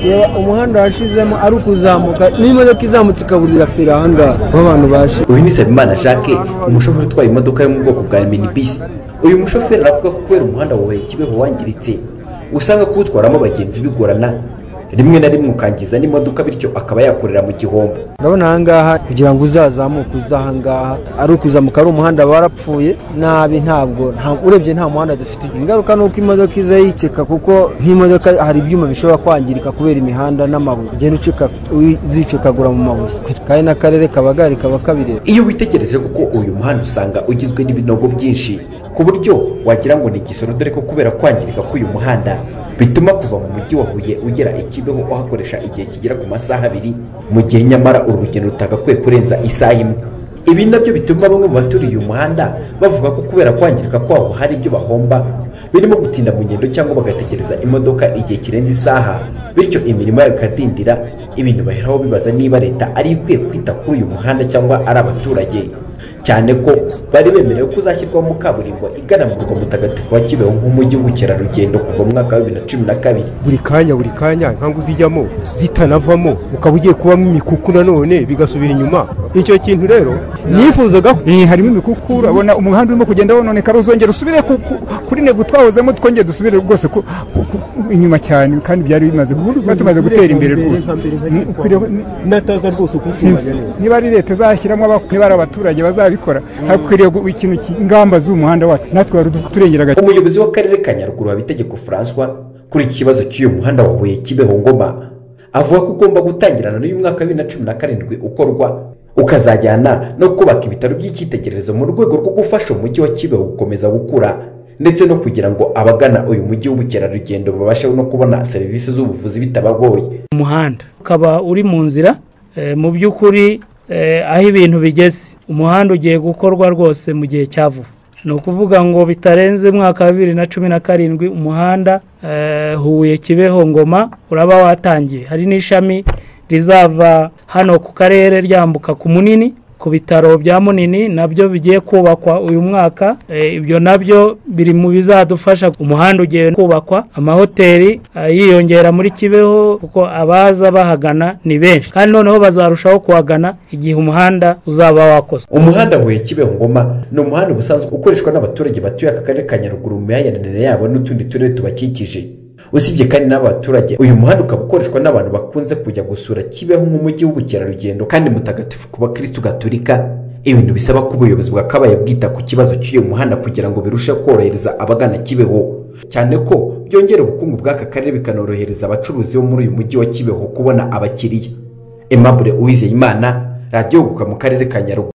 reba umuhanda washizemo ari ukuzamuka n'imodoka izamutse ikaburira feri ahangaha aho abantu baje uyu ni Sabimana Jacques umushoferi utwaye imodoka yo mu bwoko bwa minibisi uyu mushoferi aravuga ko kubera umuhanda wawe kibeho wangiritse usanga kuwutwaramo abagenzi bigorana rimwe na rimwe ukangiza n'imodoka bityo akaba yakorera mu gihombo urabona ahangaha kugira ngo uzazamuke uza ahangaha ari ukuzamuka ari umuhanda warapfuye nabi ntabwo nta- urebye nta muhanda dufite ingaruka ni uko imodoka iza yiceka kuko nk'imodoka hari ibyuma bishobora kwangirika kubera imihanda n'amabuye ugenda ucika uzicekagura mu mabuye kandi n'akarere kaba gahari kaba kabireba iyo witegereje kuko uyu muhanda usanga ugizwe n'ibinogo byinshi ku buryo wagira ngo ni igisoro dore ko kubera kwangirika k'uyu muhanda bituma kuva mu mujyi wa Huye ugera i Kibeho uhakoresha igihe kigera ku masaha abiri mu gihe nyamara uru rugendo rutagakwiye kurenza isaha imwe ibi nabyo bituma bamwe mu baturiye uyu muhanda bavuga ko kubera kwangirika kwawo hari ibyo bahomba birimo gutinda mu ngendo cyangwa bagategereza imodoka igihe kirenze isaha bityo imirimo yabo ikadindira ibintu baheraho bibaza niba leta ari yo ikwiye kwita kuri uyu muhanda cyangwa ari abaturage cyane ko bari bemerewe ko uzashyirwamo kaburimbo igana mu murwa mutagatifu wa kibeho nk'umujyi w'ubukerarugendo kuva mu mwaka wa bibiri na cumi na kabiri buri kanya buri kanya nkangu zijyamo zitanavamo ukaba ugiye kubamo imikuku nanone bigasubira inyuma icyo kintu rero nifuzaga Eh, harimo imikuku urabona umuhanda urimo kugenda wononeka uzongera usubire ku- ku- kuri nego twawuzemo twongere dusubire rwose ku- ku- ku- inyuma cyane kandi byari bimaze kuba tumaze gutera imbere rwose Ni- ukwiriye- ni- nataza rwose niz- kukubanya neza niba ari leta izashyiramo abak- niba ari abaturage bazabikora hakwiriye gu- ikintu ki- ingamba z'umuhanda wacu natwe wari turengera agaciro umuyobozi w'akarere ka nyaruguru habitegeko françois kuri iki kibazo cy'uyu muhanda wa huye kibeho ngoma avuga ko ugomba gutangirana n'uyu mwaka wa bibiri na cumi na karindwi ukorwa ukazajyana no kubaka ibitaro by'icyitegererezo mu rwego rwo gufasha umujyi wa kibeho gukomeza gukura ndetse no kugira ngo abagana uyu mujyi w'ubukerarugendo babashe no kubona serivisi z'ubuvuzi bitabagoye umuhanda ukaba uri mu nzira eh, mu by'ukuri eh, aho ibintu bigeze umuhanda ugiye gukorwa rwose mu gihe cya vuba ni ukuvuga ngo bitarenze umwaka wa bibiri na cumi na karindwi umuhanda eh, huye kibeho ngoma uraba watangiye hari n'ishami rizava hano ku karere ryambuka ku munini ku bitaro bya munini nabyo bigiye kubakwa uyu mwaka Eh, ibyo nabyo biri mu bizadufasha umuhanda ugiye kubakwa amahoteli eh, yiyongera muri kibeho kuko abaza bahagana ni benshi kandi noneho bazarushaho kuhagana igihe umuhanda uzaba wakozwe umuhanda huye kibeho ngoma ni umuhanda ubusanzwe ukoreshwa n'abaturage batuye aka karere ka nyaruguru mu mihayaranire yabo n'utundi turere tubakikije usibye kandi n'aba baturage uyu muhanda ukaba ukoreshwa n'abantu bakunze kujya gusura kibeho nk'umujyi w'ubukerarugendo kandi mutagatifu ku bakirisitu gatolika ibintu bisaba ko ubuyobozi bwakabaye bwita ku kibazo cy'uyu muhanda kugira ngo birusheho korohereza abagana kibeho cyane ko byongera ubukungu bw'aka karere bikanorohereza abacuruzi bo muri uyu mujyi wa kibeho kubona abakiriya Aimable Uwizeyimana radiyo guka mu karere ka nyaruguru